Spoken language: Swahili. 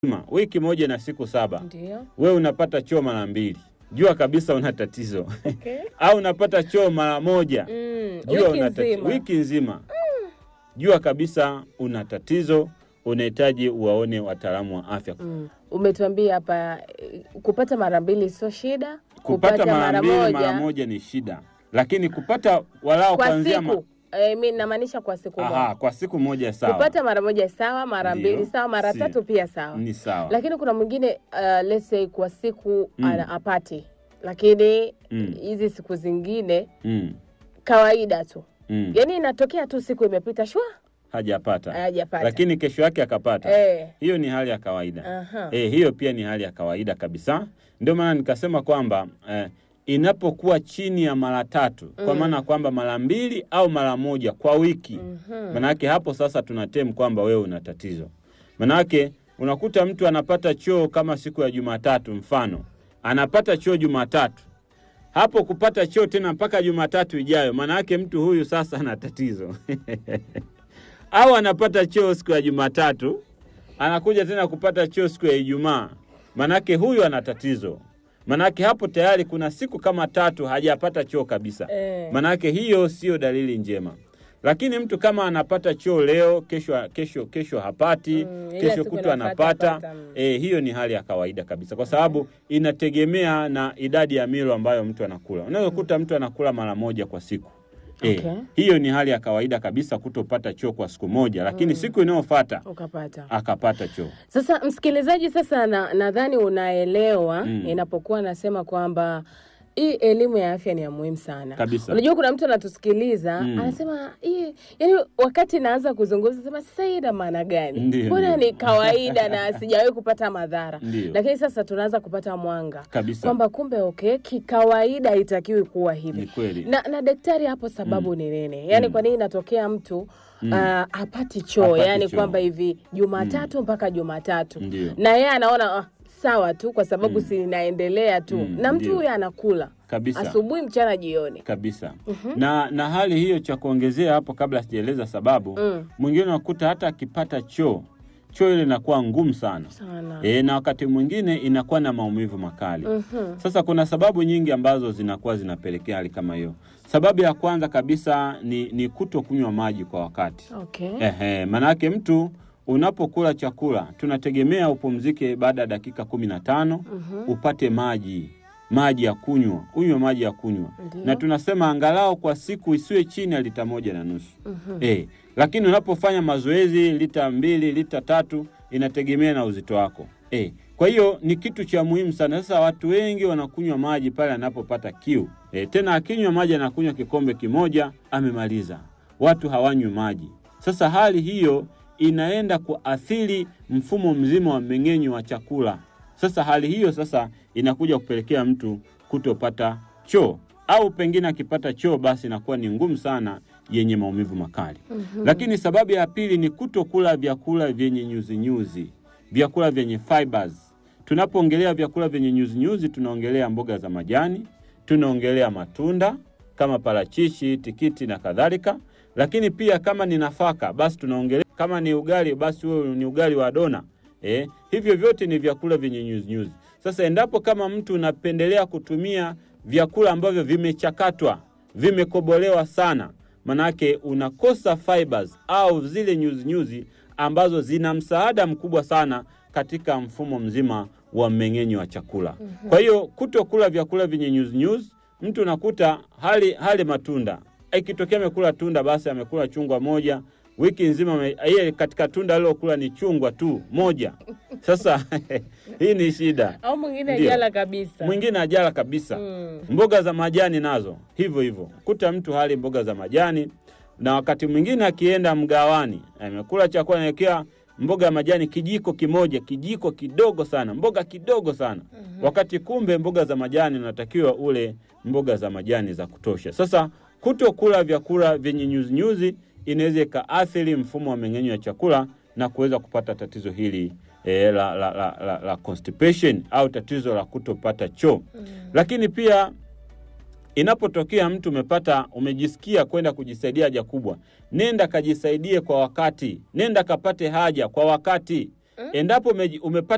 Ma, wiki moja na siku saba Ndio. we unapata choo mara mbili, jua kabisa una tatizo Okay. au unapata choo mara moja Mm, jua wiki una tati- nzima. wiki nzima jua kabisa una tatizo, unahitaji uwaone wataalamu wa afya. Mm. Umetuambia hapa eh, kupata mara mbili sio shida, Kupata mara mbili mara moja ni shida, lakini kupata walao kwa kuanzia ma- siku eh, mi namaanisha kwa siku Aha, moja. kwa siku moja sawa, Kupata mara moja sawa, mara Ndio. mbili sawa, mara Si. tatu pia sawa. ni sawa Lakini kuna mwingine uh, let's say kwa siku Mm. ana apati, lakini Mm. hizi siku zingine mm, kawaida tu, mm. yaani inatokea tu siku imepita shwa hajapata hajapata. lakini kesho yake akapata eh, hiyo ni hali ya kawaida aha. eh, hiyo pia ni hali ya kawaida kabisa. Ndio maana nikasema kwamba eh, inapokuwa chini ya mara tatu kwa Mm. maana kwamba mara mbili au mara moja kwa wiki Mhm. Manake hapo sasa tunatem kwamba wewe una tatizo. Manake unakuta mtu anapata choo kama siku ya Jumatatu, mfano anapata choo Jumatatu, hapo kupata choo tena mpaka Jumatatu ijayo, manake mtu huyu sasa ana tatizo au anapata choo siku ya Jumatatu, anakuja tena kupata choo siku ya Ijumaa, manake huyu ana tatizo. Manake hapo tayari kuna siku kama tatu hajapata choo kabisa. Eh. Manake hiyo sio dalili njema. Lakini mtu kama anapata choo leo, kesho kesho kesho hapati, Mm, ila kesho siku kutwa inafuata anapata, apata, mm. eh, hiyo ni hali ya kawaida kabisa, kwa sababu inategemea na idadi ya milo ambayo mtu anakula. Unaweza kukuta mtu anakula mara moja kwa siku. Eh, Okay. hiyo ni hali ya kawaida kabisa kutopata choo kwa siku moja, lakini siku inayofuata Ukapata. akapata choo. Sasa msikilizaji, sasa na- nadhani unaelewa Mm. inapokuwa nasema kwamba hii elimu ya afya ni ya muhimu sana Kabisa. Unajua, kuna mtu anatusikiliza Mm. anasema hii, yani wakati naanza kuzungumza sema sasa hii ina maana gani? Ndio, Mbona ndio. ni kawaida na sijawahi kupata madhara, Ndio. lakini sasa tunaanza kupata mwanga Kabisa. kwamba kumbe okay, kikawaida haitakiwi kuwa Ni hivi kweli. na, na daktari hapo sababu ni nini? Yani Mm. kwa nini inatokea mtu Mm. ah, apati choo Hapati yani choo. kwamba hivi Jumatatu mpaka Jumatatu Ndio. na yeye anaona ah, sawa tu kwa sababu Mm. si inaendelea tu Mm, na mtu ndio. huyo anakula Kabisa. asubuhi, mchana, jioni. kabisa na na hali hiyo, cha kuongezea hapo, kabla sijaeleza sababu, Mm. mwingine unakuta hata akipata choo choo ile inakuwa ngumu sana Sana. e, na wakati mwingine inakuwa na maumivu makali. Mhm. Sasa kuna sababu nyingi ambazo zinakuwa zinapelekea hali kama hiyo. Sababu ya kwanza kabisa ni, ni kuto kunywa maji kwa wakati. Okay. Ehe, manake mtu unapokula chakula tunategemea upumzike baada ya dakika kumi na tano Mhm. upate maji maji ya kunywa, unywe maji ya kunywa, Ndio. na tunasema angalau kwa siku isiwe chini ya lita moja na nusu. Mhm. Eh, lakini unapofanya mazoezi lita mbili, lita tatu, inategemea na uzito wako. Eh, kwa hiyo ni kitu cha muhimu sana. Sasa watu wengi wanakunywa maji pale anapopata kiu. Eh, tena akinywa maji anakunywa kikombe kimoja amemaliza. Watu hawanywi maji. Sasa hali hiyo inaenda kuathiri mfumo mzima wa mmeng'enyo wa chakula. Sasa hali hiyo sasa inakuja kupelekea mtu kutopata choo au pengine akipata choo basi inakuwa ni ngumu sana yenye maumivu makali. Lakini sababu ya pili ni kutokula vyakula vyenye nyuzinyuzi, vyakula vyenye fibers. Tunapoongelea vyakula vyenye nyuzinyuzi, tunaongelea mboga za majani, tunaongelea matunda kama parachichi, tikiti na kadhalika. Lakini pia kama ni nafaka, basi tunaongelea kama ni ugali, basi huo ni ugali wa dona. Eh, hivyo vyote ni vyakula vyenye nyuzinyuzi. Sasa endapo kama mtu unapendelea kutumia vyakula ambavyo vimechakatwa, vimekobolewa sana, manake unakosa fibers au zile nyuzinyuzi ambazo zina msaada mkubwa sana katika mfumo mzima wa mmeng'enyo wa chakula. Kwa hiyo kutokula vyakula vyenye nyuzinyuzi, mtu unakuta hali hali matunda, ikitokea amekula tunda, basi amekula chungwa moja wiki nzima, ame- yeye katika tunda alilokula ni chungwa tu moja. Sasa hii ni shida. Au mwingine Ndio. ajala kabisa. Mwingine ajala kabisa. Mm. Mboga za majani nazo hivyo hivyo, kuta mtu hali mboga za majani, na wakati mwingine akienda mgawani amekula chakula naekea mboga ya majani kijiko kimoja, kijiko kidogo sana, mboga kidogo sana wakati kumbe mboga za majani unatakiwa ule mboga za majani za kutosha. Sasa kutokula vyakula vyenye nyuzinyuzi inaweza ikaathiri mfumo wa mmeng'enyo wa chakula na kuweza kupata tatizo hili e, la, la, la, la, la constipation au tatizo la kutopata choo. Lakini pia inapotokea mtu umepata umejisikia kwenda kujisaidia haja kubwa, nenda kajisaidie kwa wakati, nenda kapate haja kwa wakati. Endapo umeji- umepata